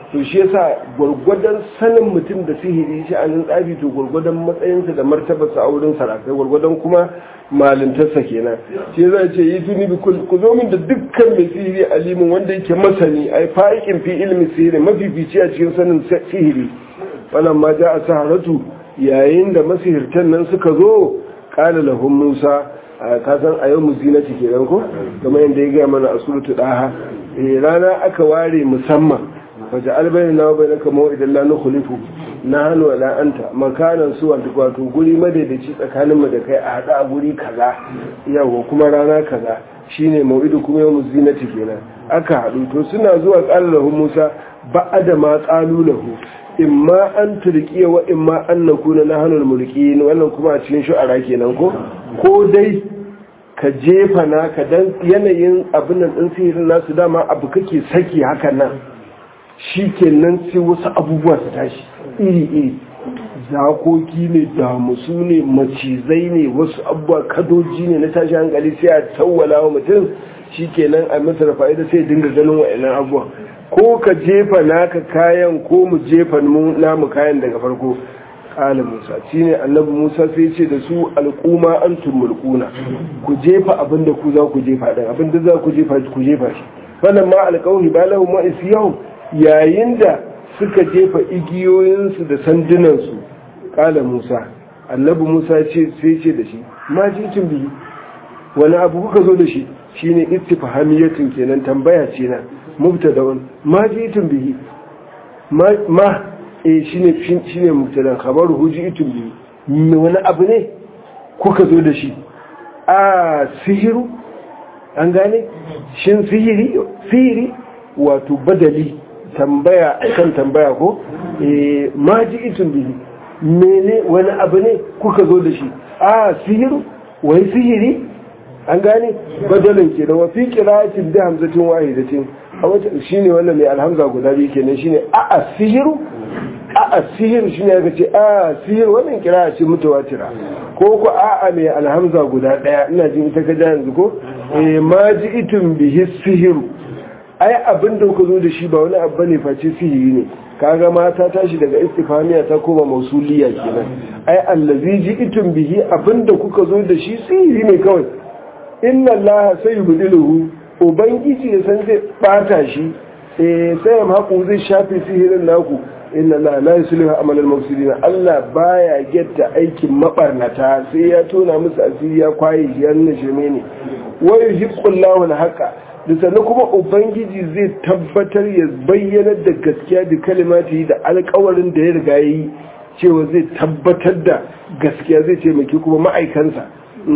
to shi yasa gwargwadon sanin mutum da sihiri shi a nan tsafi to gwargwadon matsayinsa da martabarsa a wurin sarakai gwargwadon kuma malintarsa kenan shi zai ce yi tuni bi ku zo min da dukkan mai sihiri alimin wanda yake masani ai fa'ikin fi ilmi sihiri mafifici a cikin sanin sihiri wannan ma ja a saharatu yayin da masihirtan nan suka zo kala lahum musa ka san a yau muzinati kenan ko kamar yadda ya gaya mana a suratu daha rana aka ware musamman waje albayin na bai naka mawa'idan la nukhlifu na hannu wala anta makanan su wato guri madaidaici tsakanin mu da kai a hada a guri kaza yawa kuma rana kaza shine mawidu kuma yau zinati kenan aka haɗu to suna zuwa qala lahu musa ba'ada ma qalu lahu imma an turkiya wa imma an nakuna nahnu al-mulkin wannan kuma a cikin shu'ara kenan ko ko dai ka jefa naka dan yanayin abin nan din sihirin nasu dama abu kake saki hakan nan shi kenan sai wasu abubuwa su tashi iri-iri zakoki ne damusu ne macizai ne wasu abubuwa kadoji ne na tashi hankali sai a tawwala wa mutum shi kenan a masa fa'ida sai dinga ganin wa'annan abubuwa ko ka jefa naka kayan ko mu jefa namu kayan daga farko kala musa shi ne annabi musa sai ce da su alƙuma an tumulkuna ku jefa abinda ku za ku jefa ɗin abinda za ku jefa ku jefa shi wannan ma alƙawhi ba lahu ma isiyahum yayin da suka jefa igiyoyinsu da sandunansu kala musa annabi musa ce sai ce da shi ma jikin biyu wani abu kuka zo da shi shine istifhamiyatin kenan tambaya ce na mubtada'un ma jikin bihi ma eh shine shine mubtada khabaru hujitum bihi wani abu ne kuka zo da shi a sihiru an gane shin sihiri sihiri wato badali tambaya kan tambaya ko eh ma ji itun bihi mene wani abu ne kuka zo da shi a sihiru wai sihiri an gane badalin ke da wafi qira'atin da hamzatin wahidatin a wata shine wannan mai alhamza guda biyu kenan shine a a sihiru a a sihiru shine aka ce a sihiru wannan qira'a ce mutawatira ko ko a a mai alhamza guda daya ina jin ita ka ja yanzu ko eh ma ji itun bihi sihiru ai abin da kuka zo da shi ba wani abu ne face sihiri ne kaga ma ta tashi daga istifamiya ta koma mausuliya kenan ai allazi ji'tum bihi abin da kuka zo da shi sihiri ne kawai inna allaha sayubdiluhu ubangiji ya san zai bata shi eh sai haku zai shafe sihirin naku inna allaha la yuslihu amal al-mufsidin Allah baya getta aikin mabarnata sai ya tona musu asiri ya kwaye shi ya nuna shirme ne wa yuhiqqu Allahu al-haqa da sannan kuma ubangiji zai tabbatar ya bayyanar da gaskiya da kalimati da alkawarin da ya riga yi cewa zai tabbatar da gaskiya zai taimaki kuma ma'aikansa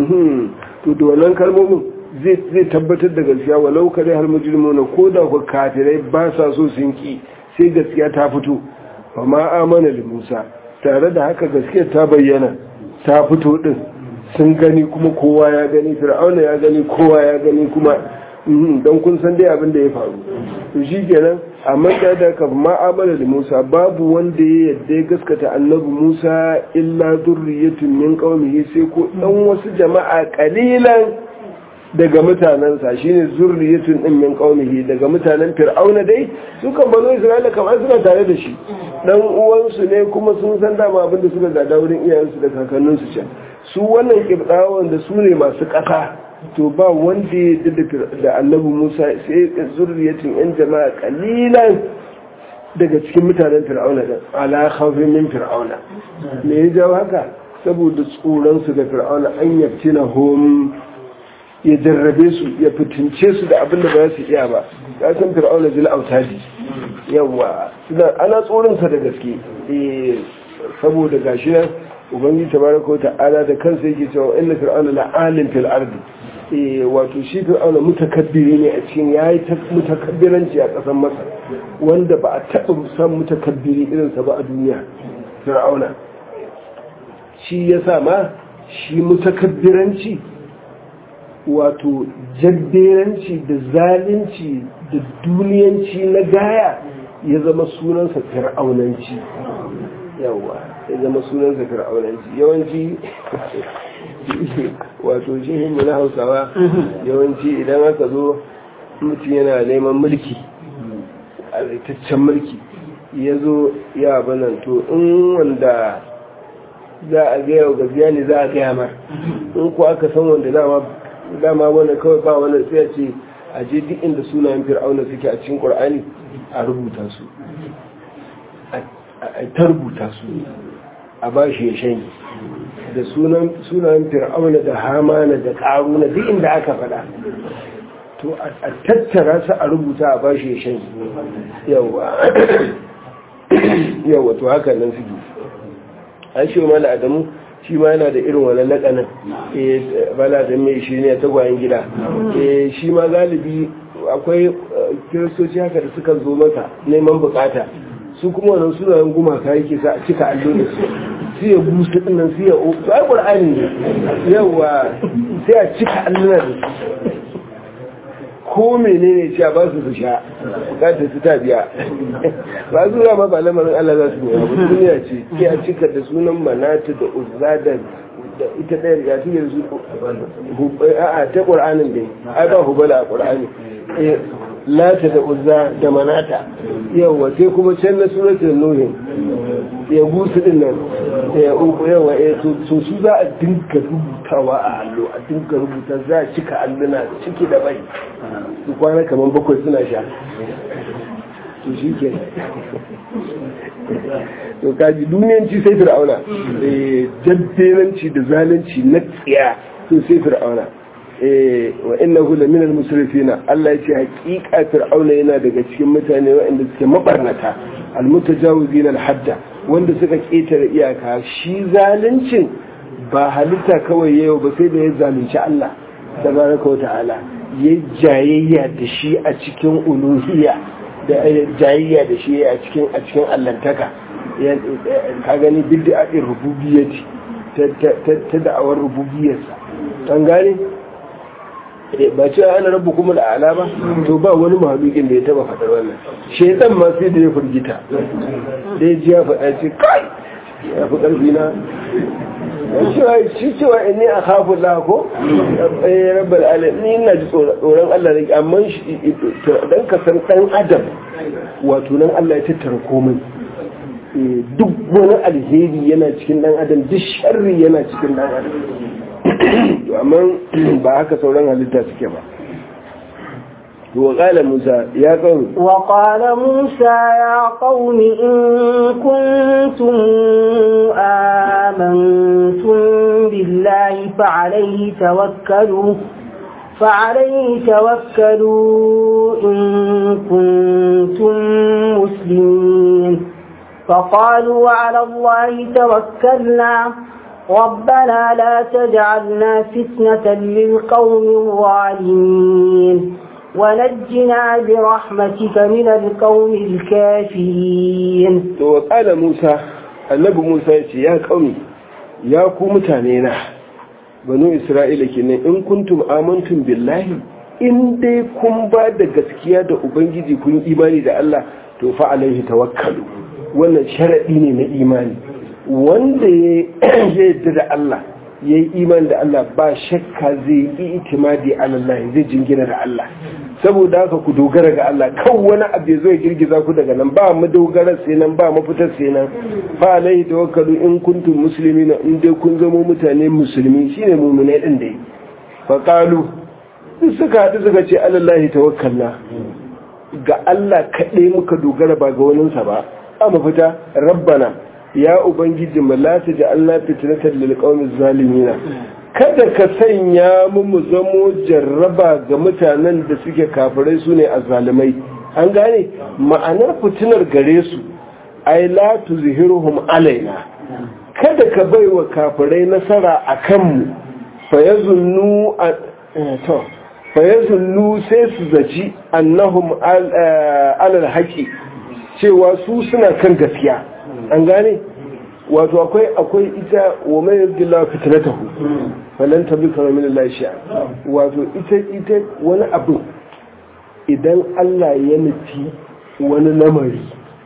to da wannan kalmomin zai tabbatar da gaskiya walau kare har mujrimuna ko da ku kafirai ba sa so sun ki sai gaskiya ta fito fa ma amana li Musa tare da haka gaskiya ta bayyana ta fito din sun gani kuma kowa ya gani fir'auna ya gani kowa ya gani kuma don kun san dai abin da ya faru to shi kenan amma da da ka ma'amala da Musa babu wanda ya yadda ya gaskata annabi Musa illa zurriyatun min qaumihi sai ko dan wasu jama'a kalilan daga mutanensa shine zurriyatun din min qaumihi daga mutanen fir'auna dai su kan bano Isra'ila kamar suna tare da shi dan uwansu ne kuma sun san dama abin da suka gada wurin iyayensu da kakanninsu can su wannan kibdawan da su ne masu ƙasa to ba wanda ya da annabi musa sai zurriyatin yan jama'a kalilan daga cikin mutanen fir'auna da ala khawfin min fir'auna me ya jawo haka saboda tsoron su ga fir'auna an yaftina hum ya jarrabe su ya fitince su da abin da ba su iya ba ya san fir'auna zil autadi yawa suna ana tsoron sa da gaske eh saboda gashi nan ubangiji tabaraka ta'ala da kansa yake cewa inna fir'auna la'alim fil ardi wato shi fir'auna mutakabbiri ne a cikin yayi mutakabbiranci a ƙasar masar wanda ba a taɓa san mutakabbiri irinsa ba a duniya fir'auna shi ya sa ma shi mutakabbiranci wato jabberanci da zalunci da duniyanci na gaya ya zama sunansa fir'aunanci yawa ya zama sunansa fir'aunanci yawanci wato jihinmu na hausawa yawanci idan aka zo mutum yana neman mulki alaitaccen mulki ya zo ya banan to in wanda za a gaya wa gaskiya ne za a gaya ma in ko aka san wanda dama dama wani kawai ba wani sai a ce a je duk inda sunayen fir'auna suke a cikin qur'ani a rubuta su a ta rubuta su a ba shi ya shanye da sunayen fir'auna da hamana da karuna duk inda aka faɗa to a tattara su a rubuta a ba shi ya shanye yawa yawa to haka nan suke an shi ma da adamu shi ma yana da irin wani lakanin bala da mai shi ne tagwayen gida shi ma galibi akwai kiristoci haka da suka zo masa neman bukata su kuma wannan sunayen gumaka yake sa a cika allo da su sai ya busa dinnan sai ya o to ai qur'ani ne yawa sai a cika alluna da su ko menene ce ba su su sha bukatar su ta biya ba su ma ba lamarin Allah za su nema ba duniya ce sai a cika da sunan manata da uzza da ita ɗaya ya cike da su a ta ƙur'anin dai ai ba hubala a ƙur'ani lata da uzza da manata yawa sai kuma can na suratul nuhin ya gusu din nan ya uku yawa ya to su za a dinka rubutawa a allo a dinka rubuta za a cika alluna ciki da bai su kwana kamar bakwai suna sha to shi ke to kaji duniyanci sai fir'auna jaddenanci da zalunci na tsiya to sai fir'auna wa innahu la minal musrifina Allah ya ce hakika fir'auna yana daga cikin mutane waɗanda suke mabarnata almutajawizin alhadda wanda suka ketare iyaka shi zaluncin ba halitta kawai yau ba sai da ya zalunci Allah tabaraka ta'ala ya jayayya da shi a cikin uluhiyya da jayayya da shi a cikin a cikin allantaka ka gani bid'a rububiyyati ta da'awar rububiyyarsa an gane ba ce ana rabu kuma da ala ba to ba wani mahalukin da ya taba faɗar wannan shaitan ma sai da ya firgita da ya ji ya faɗa ce kai ya fi ƙarfi na shi cewa in ne a kafin lako ya rabar ala ni ina ji tsoron Allah da amma dan ka san ɗan adam wato nan Allah ya tattara komai duk wani alheri yana cikin ɗan adam duk sharri yana cikin ɗan adam amma ba haka sauran halitta suke ba وقال موسى يا قوم وقال موسى يا قوم إن كنتم آمنتم بالله فعليه توكلوا فعليه توكلوا إن كنتم مسلمين فقالوا على الله توكلنا ربنا لا تجعلنا فتنة للقوم الظالمين ونجنا برحمتك من القوم الكافرين وقال موسى النبي موسى يا قومي يا قوم متانينا banu isra'ila kenan in kuntum amantum billahi in dai kun ba da gaskiya da ubangiji kun imani da Allah to fa alaihi tawakkalu wannan sharadi ne na imani wanda ya yadda da Allah ya yi imani da Allah ba shakka zai yi itimadi Allah zai jingina da Allah saboda haka ku dogara ga Allah kan wani abu zai girgiza ku daga nan ba mu dogara sai nan ba mu fitar sai nan fa alaihi tawakkalu in kuntum muslimina in dai kun zama mutane musulmi shine mu'minai din dai fa qalu suka hadu suka ce alallahi tawakkalna ga Allah kaɗai muka dogara ba ga waninsa ba a mafita rabbana ya ubangiji mu la ta ja'alna fitnatan lil qaumiz zalimin kada ka sanya mu mu zamo jarraba ga mutanen da suke kafirai sune azzalimai an gane ma'anar fitinar gare su ai la tuzhiruhum alaina kada ka baiwa kafirai nasara akan mu fayazunnu to fayazunnu sai su zaci annahum alal haqi cewa su suna kan gaskiya an gane wato akwai akwai ita wa mai yadda fitnatahu falan tabika min Allah shi'a wato ita ita wani abu idan Allah ya nufi wani lamari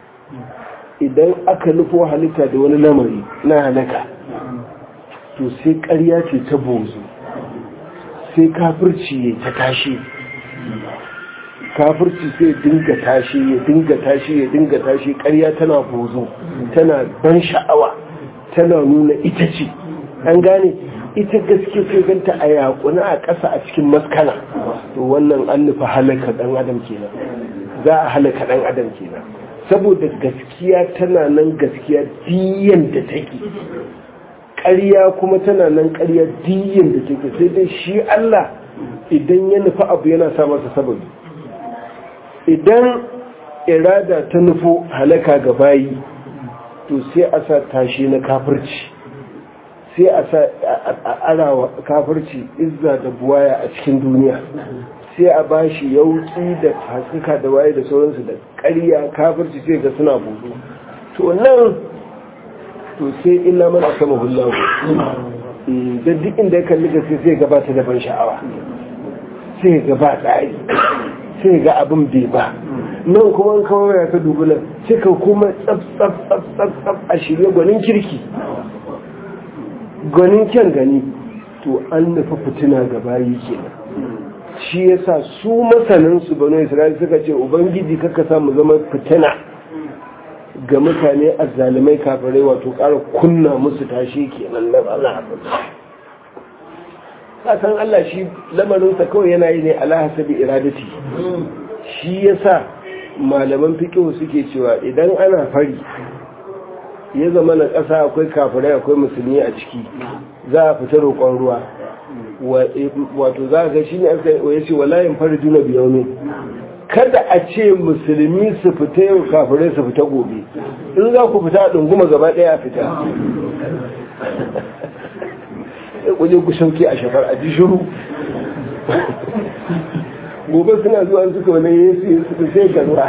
idan aka nufo halitta da wani lamari na halaka to sai ƙarya ce ta bozo sai kafirci ta tashi kafirci sai dinga tashi ya dinga tashi ya dinga tashi ƙarya tana bozo tana ban sha'awa tana nuna ita ce an gane ita gaske sai ganta a yakuna a ƙasa a cikin maskana to wannan an nufa halaka ɗan adam kenan za a halaka ɗan adam kenan saboda gaskiya tana nan gaskiya diyan da take ƙarya kuma tana nan ƙarya diyan da take sai dai shi Allah idan ya nufi abu yana sa masa sababi idan irada ta nufo halaka ga bayi to sai a sa tashi na kafirci sai a sa arawa kafirci izza da buwaya a cikin duniya sai a ba shi yauki da haskaka da waye da sauransu da ƙarya kafirci sai ga suna budu to nan to sai illa man asama hullahu da duk inda ya kalli gaske sai gabata da ban sha'awa sai gaba tsari sai ga abin bai ba nan kuma kawai ya ka dubu nan cika kuma tsaf tsaf tsaf tsaf tsaf a shirye gwanin kirki gwanin kyan gani to an nufi fitina ga bayi kenan shi yasa su masanin su bano isra'ila suka ce ubangiji kaka samu zama fitina ga mutane azzalimai kafirai wato ƙara kunna musu tashi kenan na Allah san Allah shi lamarinsa kawai yana yi ne ala hasabi iradati shi yasa malaman fiqh suke cewa idan ana fari ya zama na ƙasa akwai kafirai akwai musulmi a ciki za a fita roƙon ruwa wato za a ga shi ne aka ya ce walayin fari juna biyau ne kada a ce musulmi su fita yau kafirai su fita gobe in za ku fita a ɗunguma gaba ɗaya a fita kuje ku sauke a shafar a ji shiru gobe suna zuwa suka wani yesu yesu da sai garuwa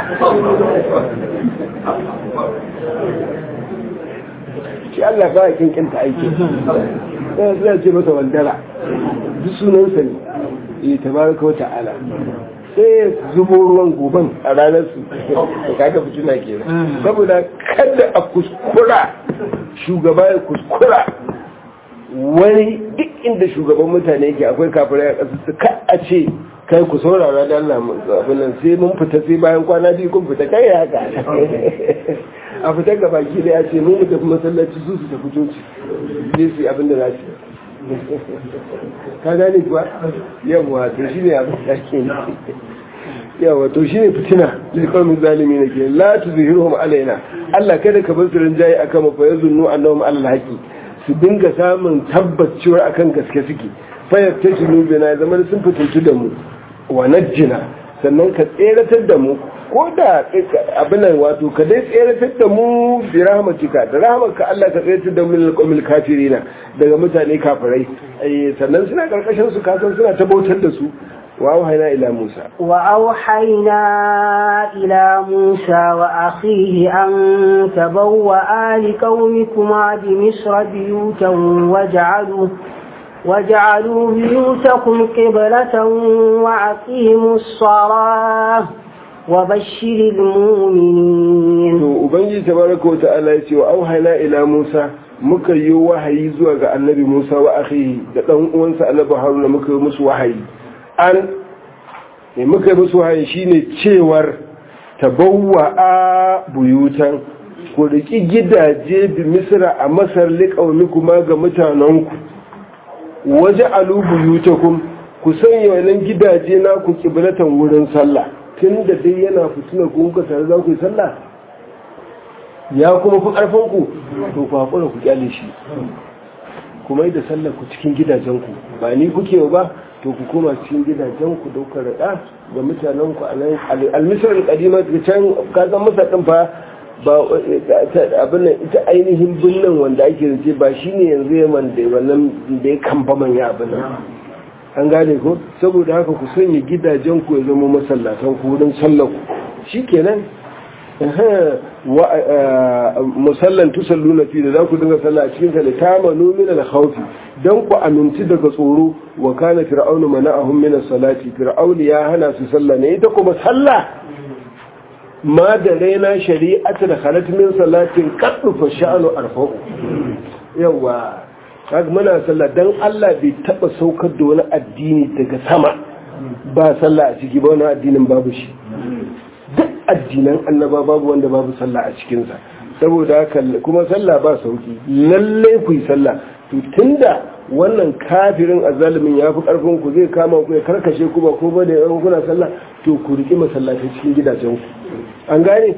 shi Allah ba a kinkinta aiki ɗaya suna ce masa wandara duk sunansa ne ya tabaraka wata ala sai zubo ruwan goban a ranar su kaga fitina kenan saboda kada a kuskura shugaba ya kuskura wani duk inda shugaban mutane yake akwai kafirai a ƙasa su ka a ce kai ku saurara da Allah abin nan sai mun fita sai bayan kwana biyu kun fita kai haka a fitar ga baki da ya ce mun mu tafi masallaci su su tafi coci zai su abin da za su ka gane kuwa yawa to shi ne abin da ke yawa to shi ne fitina da kawai zalimi na ke la tu zuhiruhum alaina Allah kada ka bar su rinjaye akan mu fa yazunnu annahum alal haqi su dinga samun tabbacewar akan gaske suke fayar ta shi nubina ya zama sun fitintu da mu wa najjina sannan ka tseratar da mu ko da abinan wato ka dai tseratar da mu bi rahmatika da rahmatka Allah ka tseratar da mu lil qawmil kafirina daga mutane kafirai sannan suna karkashin su kasan suna tabautar da su وأوحينا إلى موسى وأوحينا إلى موسى وأخيه أن تبوأ لقومكما بمصر بيوتا وجعلوا وجعلوا بيوتكم قبلة وأقيموا الصلاة وبشر المؤمنين وبنجي تبارك وتعالى وأوحينا إلى موسى muka yi wahayi zuwa ga annabi Musa wa akhihi da dan uwansa annabi Haruna muka yi musu wahayi an ne muka yi musu wahayi shine cewar tabawwa a buyutan ku riki gidaje bi misra a masar liƙaumi kuma ga mutanenku waje alu buyutakum ku sanya wannan gidaje na ku kiblatan wurin sallah tun da dai yana fitina ku kuka tare za ku yi sallah ya kuma fi ƙarfin ku to ku haƙura ku kyale shi kuma yi da sallah ku cikin gidajenku ba ni kuke ba to ku koma cikin gidajen ku dauka rada ga mutanen ku a nan almisar kadima ta can ka san masa din fa ba abin nan ita ainihin binnan wanda ake rike ba shine yanzu yaman da wannan da ya kamba manya abin nan an gane ko saboda haka ku sanya gidajen ku ya zama masallatan ku wurin sallar ku shikenan musallan tusalluna fi da za ku dinga sallah a cikin ta litamanu min al-khawfi dan ku aminci daga tsoro wa kana fir'aunu mana'ahum min as-salati fir'aun ya hana su sallah ne ita kuma sallah ma da raina shari'atu da khalat min salatin qaddu fa sha'anu arfa'u yawa kaga muna sallah dan Allah bai taba saukar da wani addini daga sama ba sallah a ciki ba wani addinin babu shi duk addinan annaba babu wanda babu sallah a cikinsa saboda haka kuma sallah ba sauki lalle ku yi sallah to tunda wannan kafirin azalimin ya fi karfin ku zai kama ku ya karkashe ku ba ko ba da yawan kuna sallah to ku riƙi masallatai cikin gidajen ku an gane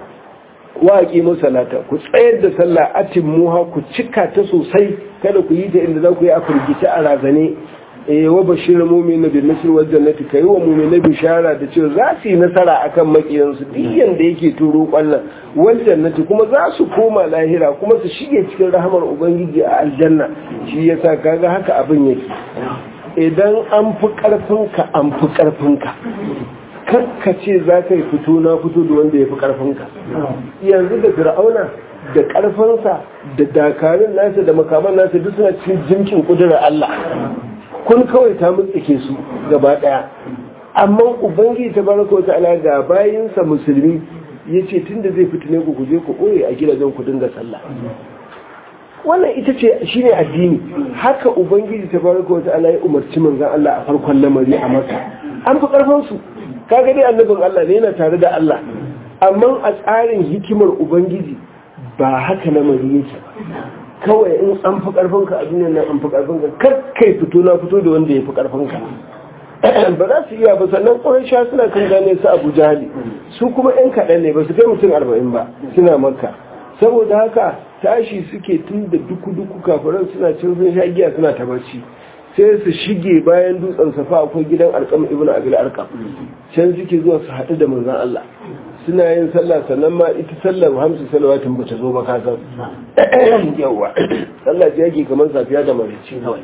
wa aqimu salata ku tsayar da sallah atimmuha ku cika ta sosai kada ku yi ta inda za ku yi a firgice a razane eh wa bashir mu'min bil nasr wal jannati kai wa mu'min bishara da cewa za su yi nasara akan makiyan su duk yanda yake turo kwallon wal jannati kuma za su koma lahira kuma su shige cikin rahamar ubangiji a aljanna shi yasa kaga haka abin yake idan an fi karfin ka an fi karfin ka kakka ce za ka yi fito na fito da wanda ya fi karfinka yanzu da fir'auna da karfinsa da dakarun nasa da makaman nasa duk suna cikin jimkin kudurar Allah kun kawai ta mutsike su gaba daya amma ubangiji ta baraka wa ta'ala ga bayinsa musulmi ya ce tun da zai fitine ku kuje ku ɓoye a gidajen ku dinga sallah wannan ita ce shine addini haka ubangiji ta baraka wa ta'ala ya umarci manzon Allah a farkon lamari a maka an fi karfin su kaga dai annabin Allah ne yana tare da Allah amma a tsarin hikimar ubangiji ba haka na mari yake kawai in an fi karfinka a duniyar nan an fi karfinka kar kai fito na fito da wanda ya fi karfinka ba za su iya ba sannan ƙwarar sha suna kan gane su abu jahali su kuma yan kaɗan ne ba su kai mutum arba'in ba suna makka saboda haka tashi suke tun da duku-duku kafiran suna cin sun sha giya suna ta barci sai su shige bayan dutsen safa akwai gidan alƙam ibn abil alƙam can suke zuwa su haɗu da manzon Allah suna yin sallah sannan ma ita sallar hamsu salawatin ba ta zo ba kasan yawa sallah ce yake kamar safiya da marici kawai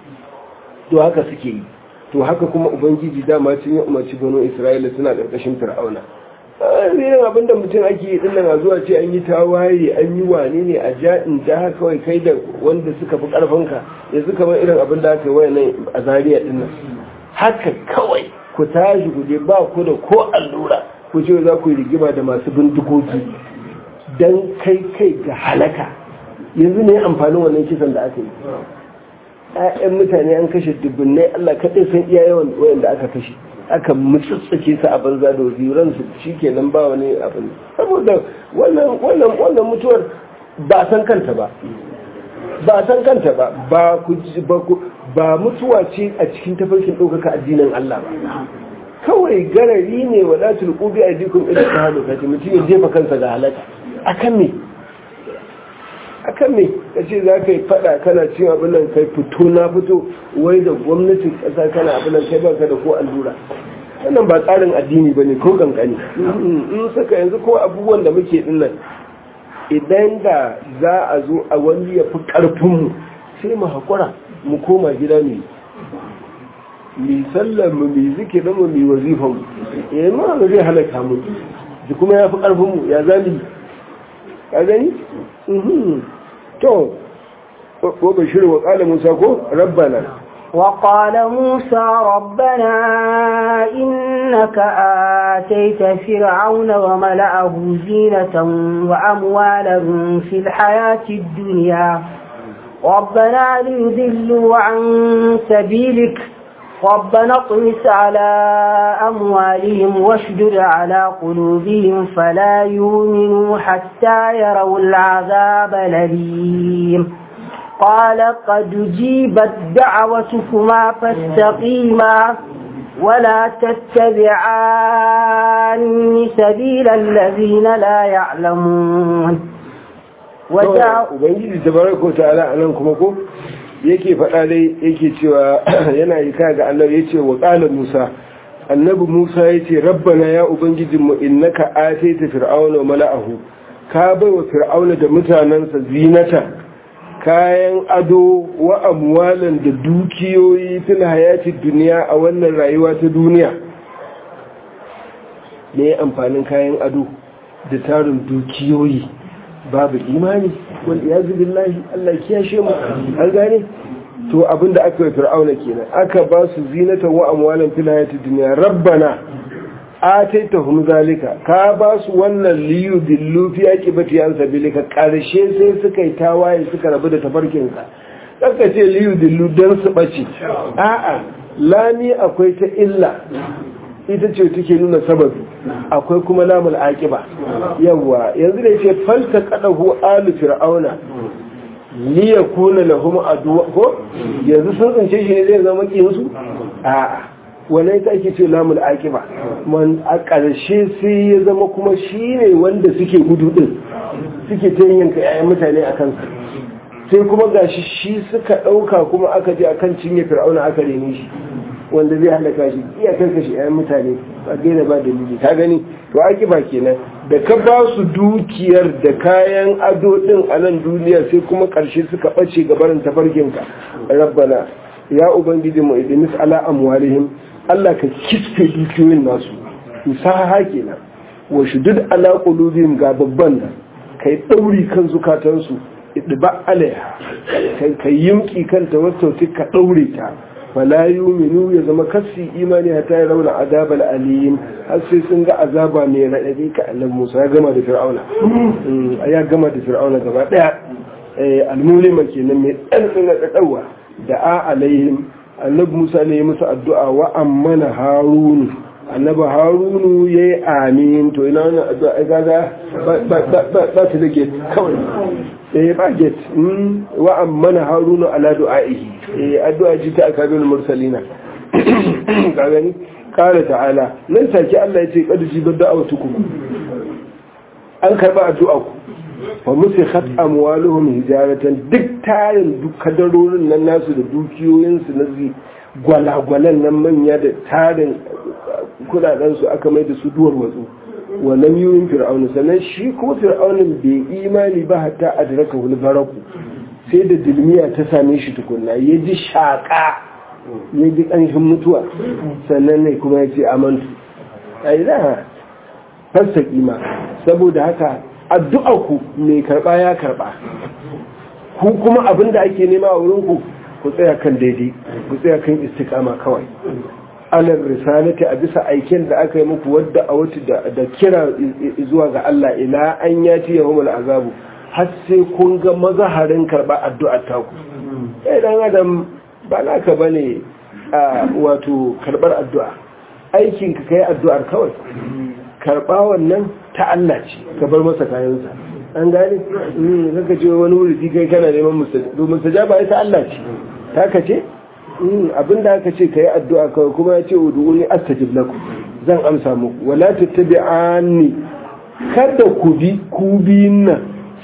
to haka suke yi to haka kuma ubangiji dama cin ya umarci bano isra'ila suna ƙarƙashin fir'auna irin abin da mutum ake yi dinnan a zuwa ce an yi tawaye an yi wane ne a ja'in da kawai kai da wanda suka fi ƙarfinka yanzu kamar irin abin da aka yi wayannan a zariya dinnan haka kawai ku tashi ku je ba ku da ko allura ku ce za ku yi rigima da masu bindigogi don kai kai ga halaka yanzu ne amfanin wannan kisan da aka yi ‘ya'yan mutane an kashe dubbinai Allah kaɗai san iya yawan wayanda aka kashe aka mutsutsuke su a banza da waziran su shi kenan ba wani abin saboda wannan mutuwar ba san kanta ba ba san kanta ba ba mutuwa ce a cikin tafarkin ɗaukaka addinin Allah ba kawai garari ne wa latin ƙubi a jikun idan ta hannu kace mutum ya jefa kansa ga halaka akan me akan me ka ce za ka yi fada kana cin abin nan kai fito na fito wai da gwamnatin ƙasa kana abin nan kai baka da ko allura wannan ba tsarin addini ba ne ko kankani in saka yanzu ko abubuwan da muke din nan idan da za a zo a wani ya fi ƙarfinmu sai mu haƙura mu koma gida ne mi sallar mu mi zikirin mu mi wazifan mu eh ma ba zai halaka mu ji kuma ya fi karfin mu ya zami ka gani to ko bashir wa qala musa ko rabbana وقال موسى ربنا إنك آتيت فرعون وملأه زينة وأموالا في الحياة الدنيا ربنا ليذلوا عن سبيلك ربنا اطمس على أموالهم واشدد على قلوبهم فلا يؤمنوا حتى يروا العذاب الأليم قال قد جيبت دعوتكما فاستقيما ولا تتبعان سبيل الذين لا يعلمون Ubangiji tabaraka wa ta'ala anan kuma ko yake faɗa dai yake cewa yana yi kaya ga Allah ya ce wa ƙala Musa annabi Musa ya ce rabbana ya ubangijinmu innaka ataita fir'auna wa mala'ahu ka bai wa fir'auna da mutanensa zinata kayan ado wa amwalan da dukiyoyi fil hayati duniya a wannan rayuwa ta duniya me amfanin kayan ado da tarin dukiyoyi babu imani wal iyazu billahi Allah kiyashe mu an gane to abinda aka yi fir'auna kenan aka ba su zinatan wa amwalan fil hayati dunya rabbana ataitahum zalika ka ba su wannan liyu dillu fi aqibati an sabilika karshe sai suka yi tawaye suka rabu da tafarkin ka kaka ce liyu dillu dan su bace a'a lami akwai ta illa ita ce take nuna sababi akwai kuma lamul aqiba yawa yanzu da yace falta qadahu alu fir'auna li yakuna lahum adu ko yanzu sun tsince shi ne zai zama kiyin su a wannan ita ake ce lamul aqiba man a ƙarshe sai ya zama kuma shine wanda suke gudu din suke ta yanka yayan mutane a kansa sai kuma gashi shi suka ɗauka kuma aka je akan cinye fir'auna aka rene shi wanda zai halaka shi iya karkashe yayan mutane ba gaira ba dalili ka gani to aki ba kenan da ka ba su dukiyar da kayan ado din a nan duniya sai kuma karshe suka bace gabarin tafarkin ka rabbana ya ubangiji mu idnis ala amwalihim Allah ka kisfe dukiyoyin nasu musaha kenan wa shudud ala qulubihim ga babban nan kai dauri kan zukatansu idba alaiha kai yimki kanta wato ka daure ta fala yuminu ya zama kasi imani hatta ya rauna azabal alim har sai sun ga azaba mai raɗaɗi ka annabi Musa ya gama da Fir'auna ya gama da Fir'auna gaba daya almulima kenan mai ɗan na ɗaɗawa da a alaihim annabi Musa ne ya musu addu'a wa ammana harunu annabi harunu ya yi amin to ina wannan addu'a ai gaga ba ta da gate kawai eh ba gate wa ammana harunu ala du'a'ihi eh addu'a ji ta akabul mursalina ka gani kala ta'ala nan take Allah ya ce kad ji da'awatukum an karba addu'a ku wa musikhat amwaluhum hijaratan duk tarin duk kadarorin nan nasu da dukiyoyin su na gwalagwalan nan manya da tarin kudaden su aka mai da su duwar watsu wa lam yuyin fir'auna sannan shi kuma fir'aunin bai imani ba hatta adraka wal baraku sai da dilmiya ta same shi tukunna ya ji shaka ya ji ƙanshin mutuwa sannan ne kuma ya ce amantu ai da fasta kima saboda haka addu'a ku mai karba ya karba ku kuma abinda ake nema a wurin ku ku tsaya kan daidai ku tsaya kan istiqama kawai alar risalati a bisa aiken da aka yi muku wadda a wata da kira zuwa ga Allah ila an yati yahumul azabu har sai kun ga mazaharin karba addu'a ta ku eh dan adam ba naka bane a wato karbar addu'a aikin ka kai addu'ar kawai karba wannan ta Allah ce ka bar masa kayansa an gane in kaka ce wani wuri kai kana neman mustajaba ita Allah ce ta ka ce abinda aka ce ka yi addu'a kawai kuma ya ce udu'uni astajib lakum zan amsa muku wala tattabi'ani kada ku bi ku biyun nan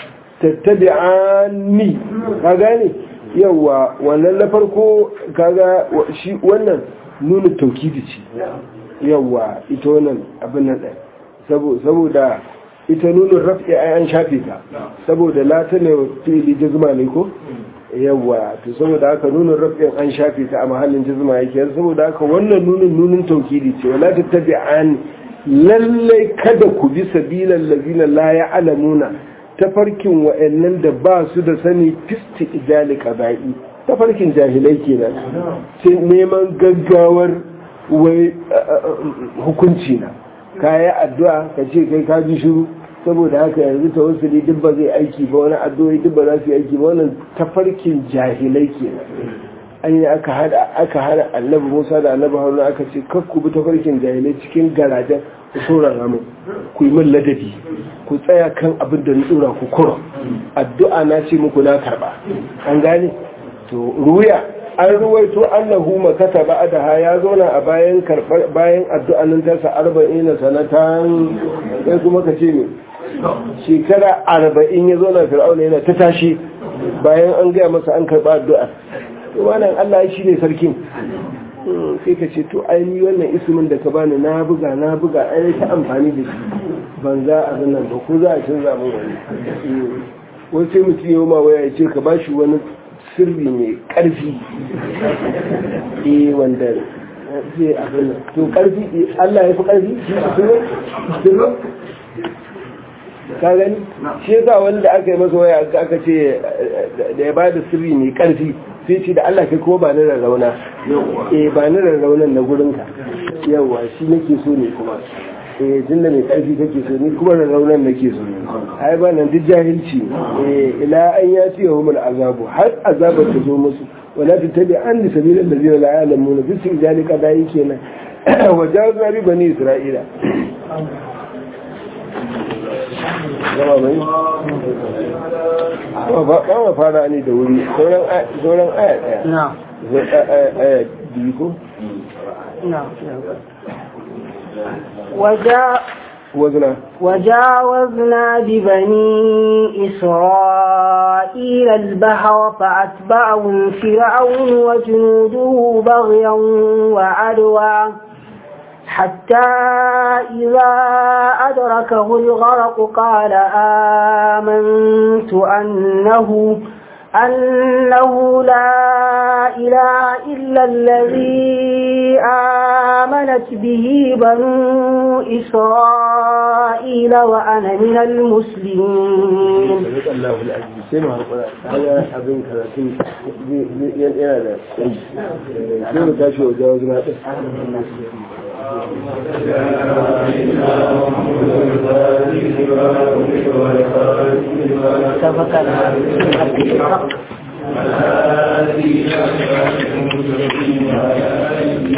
tattabi'ani ka gane yawa wannan na farko kaga shi wannan nuna taukidi ce yawa ita wannan abin nan ɗaya saboda ita nunin rafi an shafe ta saboda lata ne fili jazma ne ko yawa to saboda haka nunin rafin an shafe ta a mahallin jazma yake saboda haka wannan nunin nunin taukidi ce wala tattabi'an lallai kada ku bi sabilan lazina la ya'lamuna tafarkin wa'annan da ba su da sani fisti ijali qaba'i tafarkin jahilai kenan sai neman gaggawar wai hukunci na kayi addu'a ka ce kai ka ji shiru saboda haka yanzu tawassuli duk ba zai aiki ba wani addu'o'i duk ba za su yi aiki ba wannan tafarkin jahilai ke an yi aka hada aka hada annabi Musa da annabi Haruna aka ce kar ku bi tafarkin jahilai cikin garajen ku saurara mu ku yi min ladabi ku tsaya kan abin da tsura ku kura addu'a na ce muku na karba an gane to ruya an ruwaito annahu makata ba'daha ya zauna a bayan karbar bayan addu'an ta sa 40 sanatan sai kuma ka ce ne shekara arba'in ya zo na fir'auna yana ta tashi bayan an gaya masa an karɓa addu'a wannan Allah shi ne sarkin sai ka ce to ainihi wannan ismin da ka bani na buga na buga ai ta amfani da shi ban za a nan ba ko za a canza mun wani wani sai mutum yau ma waya ya ce ka bashi wani sirri mai ƙarfi eh wanda zai abin to ƙarfi Allah ya fi ƙarfi shi ka gani shi yasa wanda aka yi masa waya aka ce da ya bada sirri mai karfi sai ce da Allah kai kuma ba ni rarrauna eh ba ni rarraunan na gurinka yawa shi nake so ne kuma eh tunda mai karfi kake so ni kuma da raunan nake so ai ba nan duk jahilci eh ila an ya ci yawmul azabu har azabar ta zo musu wala tattabi an li sabil allazina la ya'lamuna fi sijalika dai kenan wajazna bi bani isra'ila zama mai ba ma fara ne da wuri sauran aya daya نعم aya biyu ko نعم وجاء wazna وجاوزنا ببني إسرائيل البحر فأتبعهم فرعون وجنوده بغيا وعدوا حتى إذا أدركه الغرق قال آمنت أنه أنه لا إله إلا الذي آمنت به بنو إسرائيل وأنا من المسلمين sadaka Allahu al-aziz sai mu harkura haka abin karatun yana da sai mu tashi wa jawo zuna din سبق